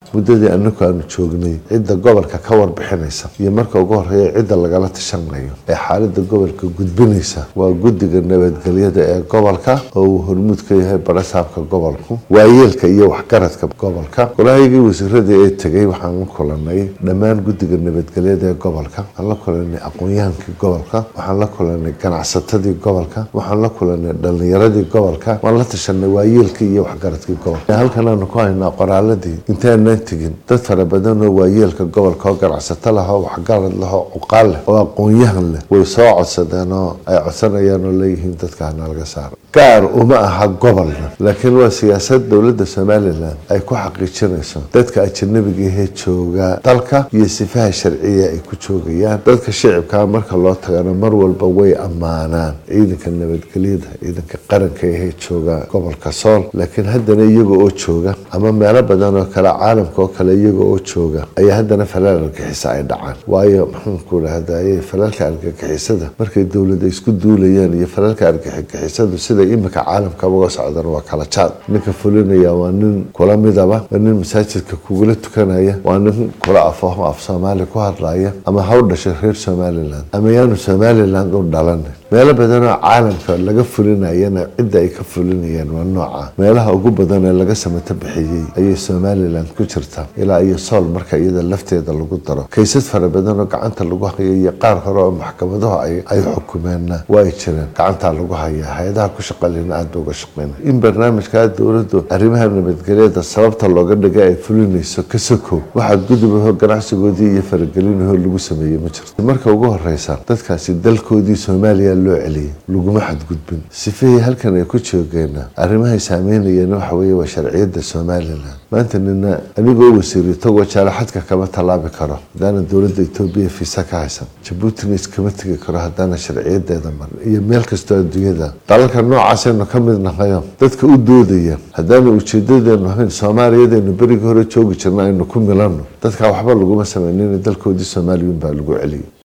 muddadii anaku aanu joognay cidda gobolka ka warbixinaysa iyo marka ugu horeeya cidda lagala tashanayo ee xaalada gobolka gudbinaysa waa guddiga nabadgelyada ee gobolka oo uu hormuud ka yahay barasaabka gobolku waayeelka iyo waxgaradka gobolka golahaygii wasiirada ee tegay waxaan la kulanay dhammaan guddiga nabadgelyada ee gobolka waxaan la kulanay aqoon-yahankii gobolka waxaan la kulanay ganacsatadii gobolka waxaan la kulanay dhalinyaradii gobolka waan la tashanay waayeelkii iyo waxgaradkii gobolka halkan aanu ku haynaa qoraaladii intaanaan tegin dad fara badan oo waayeelka gobolka oo ganacsato lah oo waxgarad leh oo cuqaal leh oo aqoon-yahan leh way soo codsadeen oo ay codsanayaan oo leeyihiin dadka hana laga saaro gaar uma aha gobolna laakiin waa siyaasad dowladda somalilan ay ku xaqiijinayso dadka ajanabiga ahee jooga dalka iyo sifaha sharciya ay ku joogayaan dadka shicibkaa marka loo tagana mar walba way ammaanaan ciidanka nabadgelyada ciidanka qaranka ahee jooga gobolka sool laakiin haddana iyaga oo jooga ama meelo badan oo kale caalamka oo kale iyaga oo jooga ayaa haddana falaal argixisa ay dhacaan waayo maxaanku dhahdaye falaalka argagixisada markay dowlada isku duulayaan iyo falaalka argagixisadu sida imika caalamkaba uga socdan waa kala jaad ninka fulinaya waa nin kula midaba waa nin masaajidka kugula tukanaya waa nin kula afaho af soomaali ku hadlaya ama ha u dhashay reer somalilan ama yaanu somaliland u dhalan meelo badan oo caalamka laga fulinayana cidda ay ka fulinayaan waa nooca meelaha ugu badan ee laga samato bixiyey ayay somalilan ku jirta ilaa iyo sool marka iyada lafteeda lagu daro kaysas fara badan oo gacanta lagu hayo iyo qaar hore oo maxkamadahu ay xukumeenna waa ay jireen gacantaa lagu hayaa hay-adaha ku shaqalina aada uga shaqeyna in barnaamijkaa dowladdu arrimaha nabadgelyada sababta looga dhigay ay fulinayso ka sokow waxaad gudubaho ganacsigoodii iyo faragelinaho lagu sameeyey ma jirto marka ugu horeysa dadkaasi dalkoodii soomaaliya loo celiyay laguma xadgudbin sifihii halkan ay ku joogeena arrimahay saameynayeen waxa weeye waa sharciyadda somalilan maanta nina anigoo wasiiri tagoo jaalaxadka kama tallaabi karo haddaanan dowladda etoobiya fiisa ka haysan jabuutina iskama tegi karo haddaanan sharciyadeeda marin iyo meel kastoo adduunyada dalalka noocaasaynu ka mid nahayo dadka u doodaya haddaanu ujeedadeenu ahayn soomaaliyadeenu berigii hore joogi jirna aynu ku milanno dadkaa waxba laguma samaynin dalkoodii soomaaliyun baa lagu celiyay